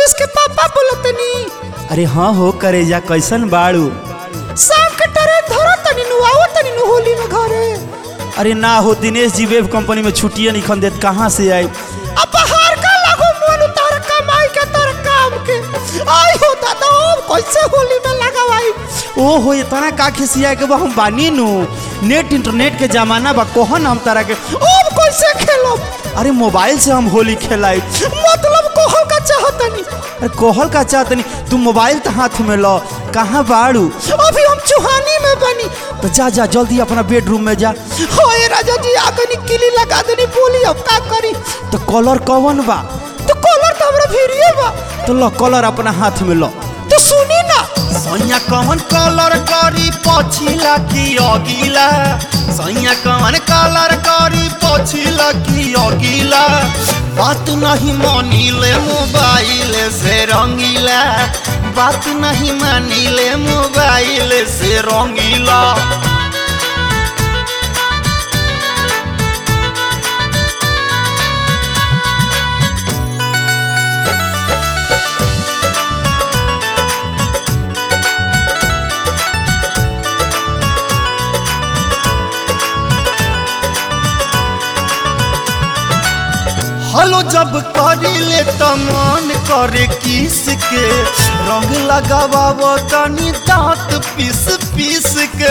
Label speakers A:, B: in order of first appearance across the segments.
A: नीतीश के पापा बोलतनी
B: अरे हाँ हो करेजा कैसन बाड़ू
A: शाम के टरे धरो तनी नु आओ तनी नु होली में घरे
B: अरे ना हो दिनेश जी वेब कंपनी में छुट्टियां निखन देत कहाँ से आई
A: अब बाहर का लागो मन तार कमाई के तार काम के आई हो दादा अब कैसे होली में लगावाई
B: ओ हो इतना का खिसिया के बा हम बानी नु नेट इंटरनेट के जमाना बा कोहन हम तारा के
A: अब कैसे खेलो
B: अरे मोबाइल से हम होली खेलाई
A: मतलब कोहल का चाहतनी
B: अरे कोहल का चाहतनी तू मोबाइल तो हाथ में लो कहाँ बाड़ू
A: अभी हम चुहानी में बनी
B: तो जा जा जल्दी अपना बेडरूम में जा
A: होए राजा जी आगनी किली लगा देनी बोली अब का करी
B: तो कलर कौन बा
A: तो कॉलर तो हमरा भिड़िए बा
B: तो लो कलर अपना हाथ में लो
A: तो सुनी ना
B: सैया कौन कलर करी पछिला की अगिला सैया कौन कलर करी पछिला की अगिला बात नहीं मानिले मोबाइल से रंगीला बात नहीं मानिले मोबाइल से रंगीला हलो जब करिले त मन करे किस के रंग लगाव तनी दांत पीस पीस के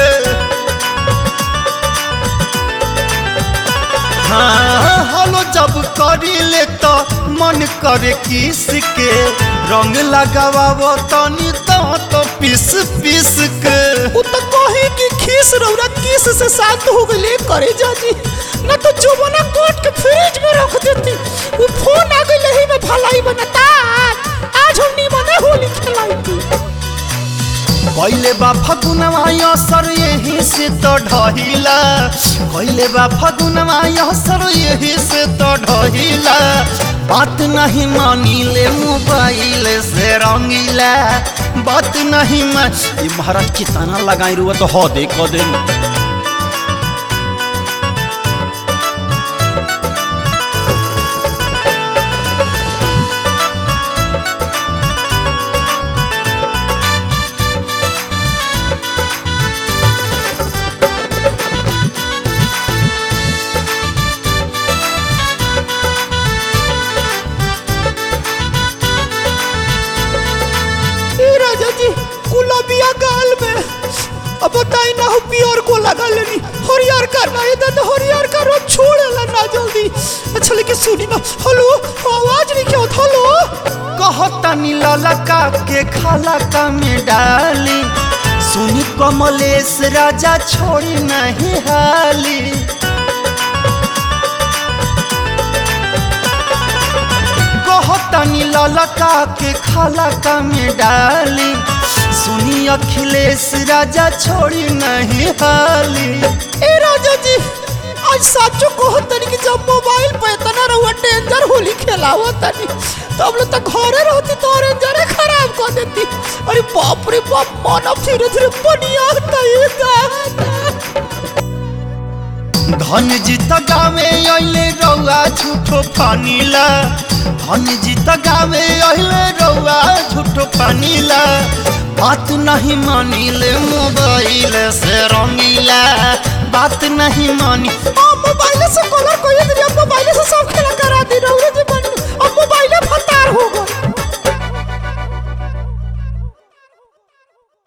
B: हाँ हलो जब करिले त मन करे किस के रंग लगाव तनी दांत पीस पीस के
A: वो तो कहे कि खीस रौरा किस से शांत हो गई करे जाजी ना तो जुबना कोट के फ्रिज में रख देती वो फोन आ गई लही में भलाई बनता आज हम नी मने होली खेलाई थी
B: कैले बा फगुनवा असर यही से तो ढहिला कैले बा फगुनवा असर यही से तो ढहिला बात नहीं मानिले मोबाइल से रंगीला बात नहीं मान ये महाराज कितना लगाई रुआ तो हो दे को दे
A: ए राजा जी गुलाबिया गाल में अब बताई ना हो पियर को लगा लेनी हरियर का ना इधर तो हरियर का रोज छोड़ेला ना जल्दी अच्छा लेकिन सुनी ना हेलो आवाज नहीं क्या होता हेलो
B: कहतनी ललका के खाला का में डाली सुनी कमलेश राजा छोड़ी नहीं हाली कहतनी ललका के खाला का में डाली सुनी अखिलेश राजा छोड़ी नहीं हाली
A: ए राजा जी आज साचो को तनी कि जब मोबाइल पे इतना रहुआ डेंजर होली खेलावा तनी तब लोग तो घरे रहती तो रेंजरे खराब कर देती अरे बाप रे बाप मानव धीरे धीरे बनिया ये
B: धन जीत गावे अइले रौआ झूठो पानीला धन जीत गावे अइले रौआ झूठो पानीला बात नहीं मानिले मोबाइल से रंगीला बात नहीं मानी
A: मोबाइल से कलर कोई